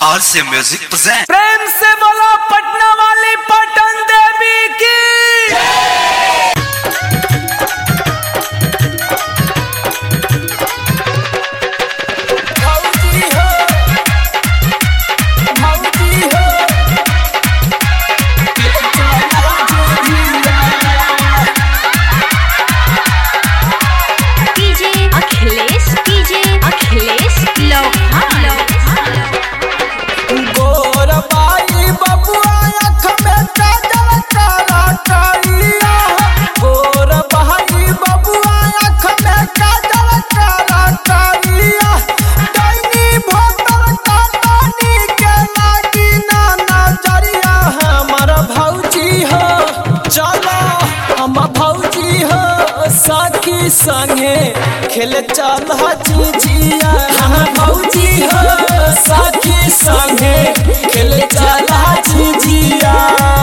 RC Music present. प्रेम से बोलो पटना वाली पटन देवी की भौजी हो भौजी हो डीजे अखिलेश डीजे अखिलेश लोहान गोर बाई बबुआ आँख में काजल काला कालिया गोर बाई बबुआ आँख में काजल काला कालिया दैनी भोतर काटनी के लागी ना नजरिया हमर भौजी हो चलो हम भौजी हो सखी संगे खेल चल जीजिया हम भौजी हो सखी संगे खेल चल जीजिया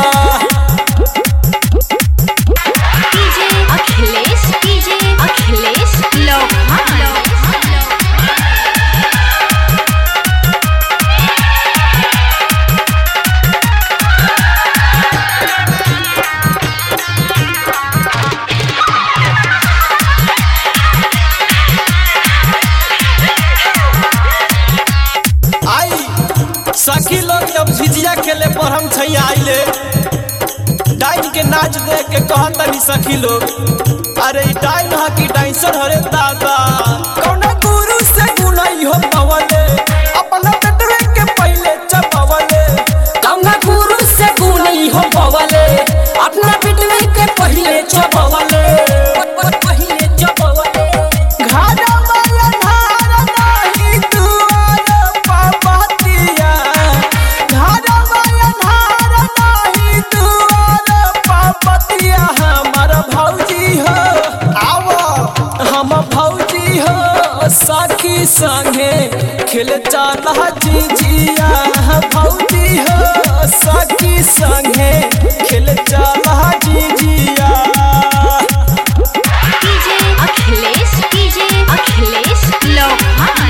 डीजे अखिलेश डीजे अखिलेश लोहान आई सखी लोग जब झिझिया खेले पर हम छै आइले डाइन के नाच देख के कहतनी सखी लोग अरे ई डाइन हा की डांसर हरे दादा कौना गुरु से गुनाई हो पवले अपना पेटवे के पहले चपवले कौना गुरु से गुनी हो पवले अपना पिटवे के पहिले चपवले पहिले चपवले घाटा वाला धार नाही दुआर पापतिया घाटा वाला धार नाही दुआर पापतिया हमर भौजी हो आवो हम भौजी हो सखी संगे खेल चाला जीजिया भौजी हो सखी संगे खेल चाला जीजिया डीजे अखिलेश डीजे अखिलेश लोहान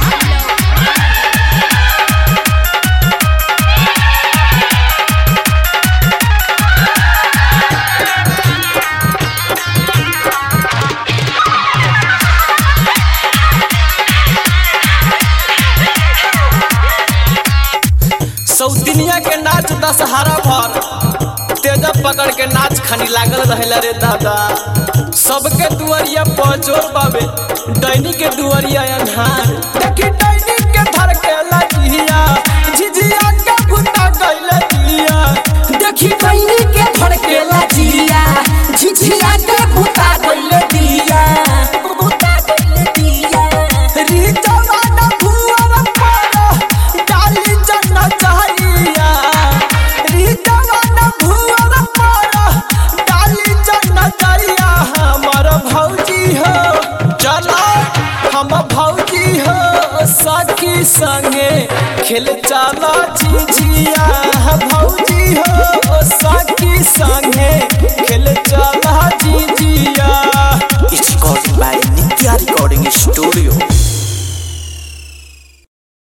सौतिनिया के नाच दशहरा भर तेजा पकड़ के नाच खानी लागल रहेला रे दादा सबके दुआरिया पचोर बाबे डैनी के दुआरिया अन्हार देखी डैनी के धर के लजिया झिझिया के भूता गइले दिया देखी कैनी के धड़के लाजिया झिझिया के भूता गइले दिया भूता गइले दिया री जवाना भुवर पर डाली जन्ना चाहिया री जवाना भुवर पर डाली जन्ना चाहिया हमर भौजी हो चलो हम भौजी हो सखी संगे खेल चलो झिझिया